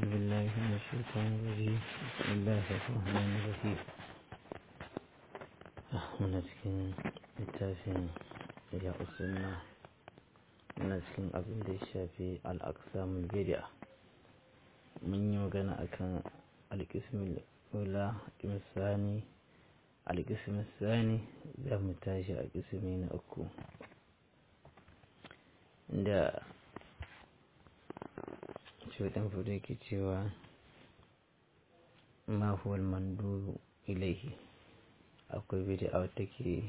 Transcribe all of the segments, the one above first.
بالله من الشيطان الرجيم بسم الله الرحمن الرحيم muna cikin littafin ya usunna muna cikin abin da ya shafi al'aksamun bid'a mun yi magana akan alƙismin ula misani alƙismin sani za mu tashi a ƙismi na uku da cutan fudu ke cewa ma huwal mandubu ilaihi akwai bid'a wata ke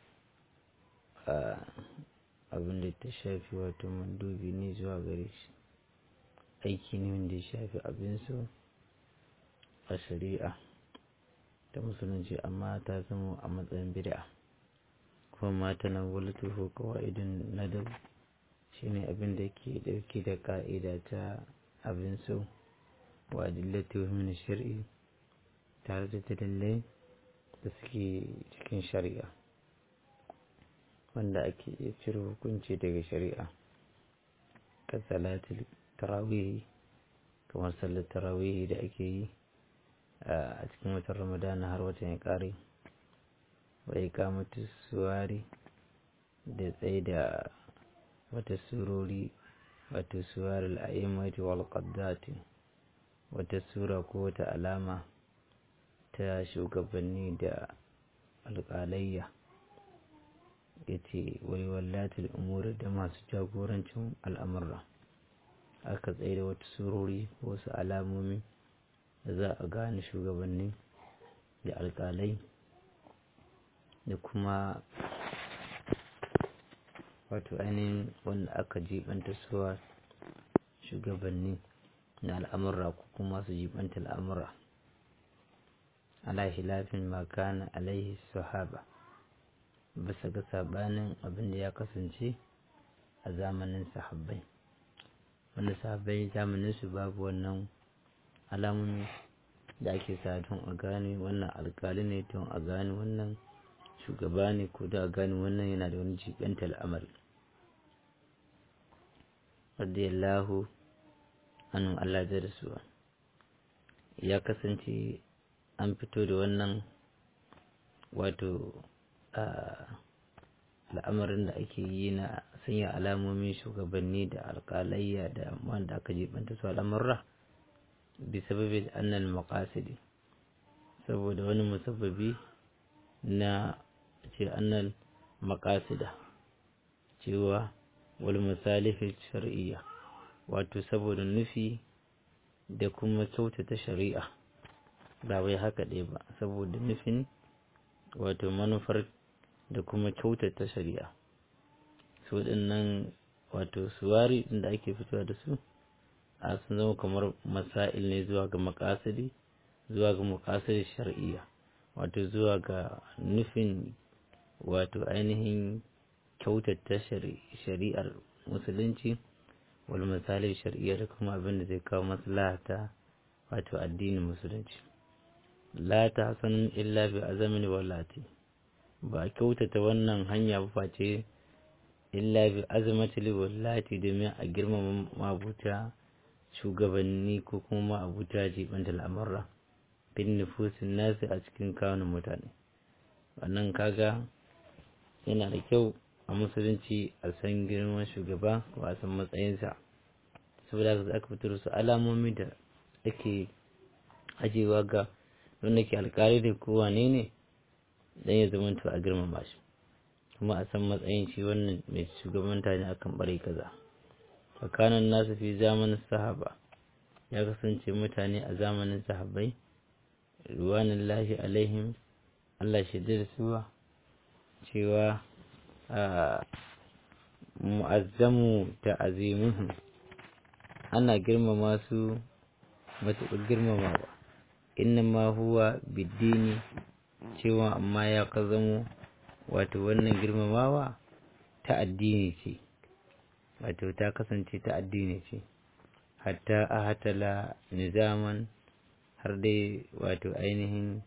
abin da ta shafi wato mandubi ne zuwa gare shi aiki ne wanda ya shafi abin so a shari'a ta musulunci amma ta zama a matsayin bid'a kuma mata na wulatu ko kawa'idin nadab shine abin da ke dauke da ka'ida ta abin so wa adillatu min shari'i tare da dalilai da suke cikin shari'a wanda ake iya cire hukunci daga shari'a ka salatul tarawihi kamar sallar tarawihi da ake yi a cikin watan ramadana har watan ya kare wai kamata suwari da tsaye da wata surori wata suwar al'aimati wal qaddati wata sura ko wata alama ta shugabanni da alƙalayya ya ce wai wallatul umuri da masu jagorancin al'amurra aka tsaye da wata surori wasu alamomi da za a gane shugabanni da alƙalai da kuma wato ainihin wanda aka jibanta suwa shugabanni na al'amurra ko kuma su jibanta al'amurra ala hilafin makana alaihi sahaba bisa ga sabanin abin da ya kasance a zamanin sahabbai wanda sahabbai zamanin su babu wannan alamomi da ake sa don a gane wannan alkali ne don a gane wannan shugaba ne ko da a gane wannan yana da wani jibanta al'amari radiyallahu anhu Allah da rasuwa ya kasance an fito da wannan wato al'amarin da ake yi na sanya alamomin shugabanni da alƙalayya da wanda aka jibanta su al'amurra bi sababin annal maqasidi saboda wani musabbabi na ce annal maqasida cewa wal masalihi shar'iyya wato saboda nufi da kuma kyautata shari'a ba wai haka ɗaya ba saboda nufin wato manufar da kuma kyautata shari'a su waɗannan wato suwari da ake fitowa da su a sun zama kamar masail ne zuwa ga makasiri zuwa ga makasiri shari'a wato zuwa ga nufin wato ainihin kyautata shari'ar musulunci wal misalin shari'a da kuma abin da zai kawo maslahata wato addinin musulunci la ta hasanun illa bi azamin wallati ba kyautata wannan hanya ba face illa bi azamati wallati domin a girmama mabuta shugabanni ko kuma abuta jibanta al'amurra bin nufusin nasu a cikin kawunan mutane wannan kaga yana da kyau a musulunci a san girman shugaba ko a san matsayinsa saboda haka aka fitar su alamomi da ake ajewa ga wanda ke alkali da ko wane ne dan ya zama to a girmama shi kuma a san matsayin shi wannan mai shugabanta ne akan bare kaza tsakanin nasu fi zamanin sahaba ya kasance mutane a zamanin sahabbai ruwanin lahi alaihim Allah shaidar suwa cewa mu'azzamu ta azimuhum ana girmama su matuƙar girmamawa innama huwa biddini cewa amma ya ka zamo wato wannan girmamawa ta addini ce wato ta kasance ta addini ce hatta a hatala nizaman har dai wato ainihin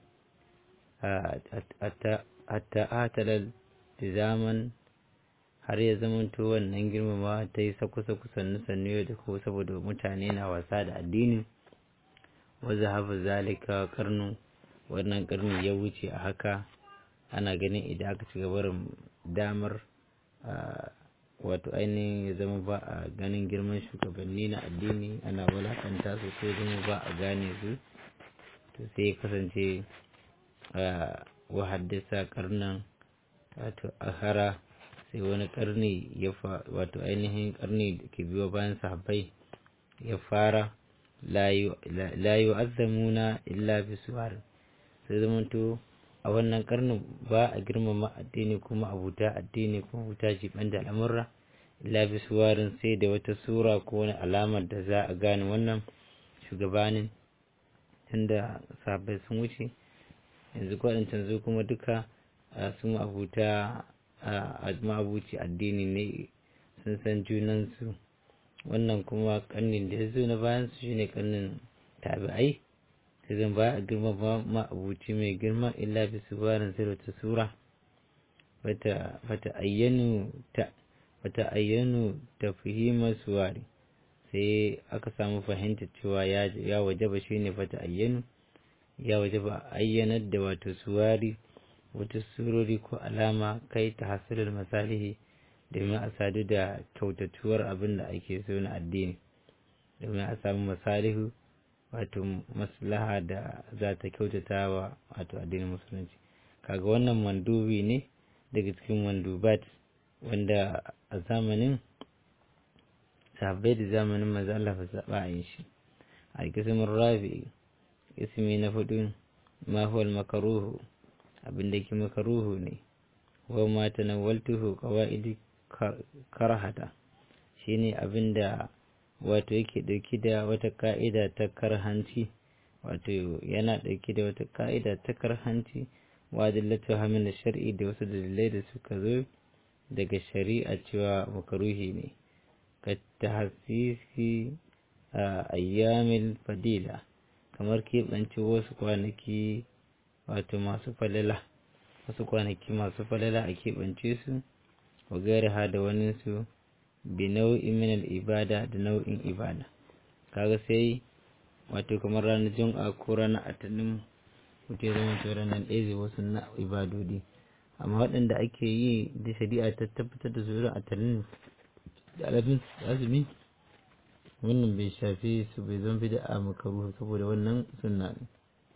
hatta a hatala nizaman har ya zamanto wannan girmama ta yi sakusa kusan sannu da ko saboda mutane na wasa da addini wa zahaba zalika karnu wannan karni ya wuce a haka ana ganin idan aka ci gabarin damar wato ainihin ya zama ba a ganin girman shugabanni na addini ana walakanta su sai zama ba a gane su to sai ya kasance wa haddasa karnan wato akhara sai wani karni ya fa wato ainihin karni da ke biyo bayan sahabbai ya fara la yu'azzamuna illa bisuwar sai zamanto a wannan karnin ba a girmama addini kuma abuta addini kuma abuta jiban da al'amurra illa bisuwarin sai da wata sura ko wani alamar da za a gane wannan shugabanin tunda sahabbai sun wuce yanzu kwaɗancan zu kuma duka sun abuta a ma'abuci addini ne sun san junansu wannan kuma karnin da ya zo na bayan su shine karnin tabi'ai sai zan ba a girma ba ma'abuci mai girma illa bi su barin sai wata sura fata ayyanu ta fata ayyanu ta fahimar suwari sai aka samu fahimta cewa ya wajaba shine fata ayyanu ya wajaba ayyanar da wato suwari wata surori ko alama kai ta hasirar masalihi domin a sadu da kyautatuwar abin da ake so na addini domin a samu masalihu wato maslaha da za ta kyautata wa wato addinin musulunci kaga wannan mandubi ne daga cikin mandubat wanda a zamanin sahabbai da zamanin maza Allah fa saba a yin shi a kismin rabi ismi na hudu ma huwa makaruhu abin da ke makaruhu ne wa ma tanawwaltuhu qawaidi karhata shine abin da wato yake dauki da wata ka'ida ta karhanci wato yana dauki da wata ka'ida ta karhanci wa dillatu hamil shar'i da wasu dalilai da suka zo daga shari'a cewa makaruhi ne ka tahsisi a ayyamil fadila kamar keɓance wasu kwanaki wato masu falala wasu kwanaki masu falala a keɓance su wa gairaha da waninsu bi nau'in min ibada da nau'in ibada kaga sai wato kamar ranar jum'a ko ranar atanin mutum ya zama cewa ranar ɗaya zai wasu na ibadodi amma waɗanda ake yi da shari'a ta tabbatar da su atanin da alafin azumi wannan bai shafi su bai zama bida a makaruhu saboda wannan sunna ne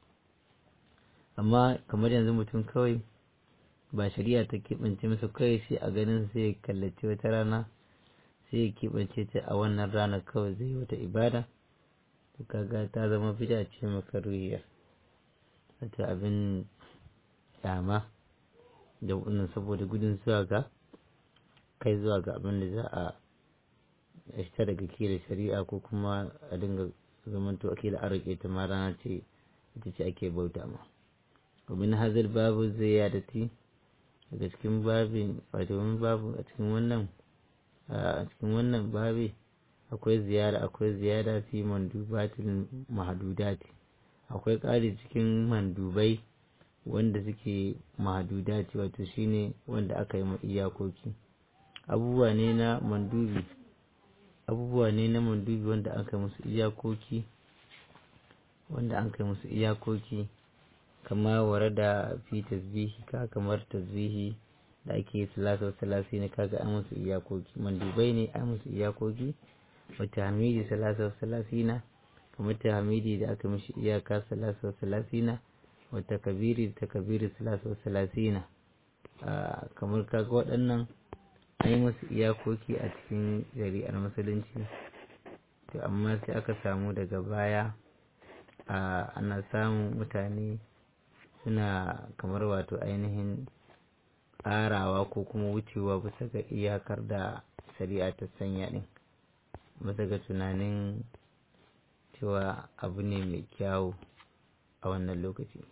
amma kamar yanzu mutum kawai ba shari'a ta keɓance masa kawai sai a ganin sai ya kallaci wata rana sai ya keɓance ta a wannan rana kawai zai yi wata ibada to kaga ta zama bida ce makaruhiyar wata abin kyama da wannan saboda gudun zuwa ga kai zuwa ga abin da za a fita daga kila shari'a ko kuma a dinga zamanto ake da arake ta ma rana ce ita ce ake bauta ma ومن هذا الباب الزيادة daga cikin babin wato wani babu a cikin wannan a cikin wannan babi akwai ziyara akwai ziyara fi mandubatil mahdudati akwai ƙari cikin mandubai wanda suke mahdudati wato shine wanda aka yi iyakoki abubuwa ne na mandubi abubuwa ne na mandubi wanda aka musu iyakoki wanda an kai musu iyakoki kama ware da fi tasbihi ka kamar tasbihi da ake salasa salasi ne kaga an musu iyakoki mandubai ne an musu iyakoki wata hamidi salasa salasi na kamar ta hamidi da aka mishi iyaka salasa salasi na wata kabiri ta kabiri salasa salasi na kamar kaga waɗannan an yi musu iyakoki a cikin shari'ar musulunci to amma sai aka samu daga baya ana samun mutane suna kamar wato ainihin ƙarawa ko kuma wucewa bisa ga iyakar da shari'a ta sanya ɗin bisa ga tunanin cewa abu ne mai kyawu a wannan lokaci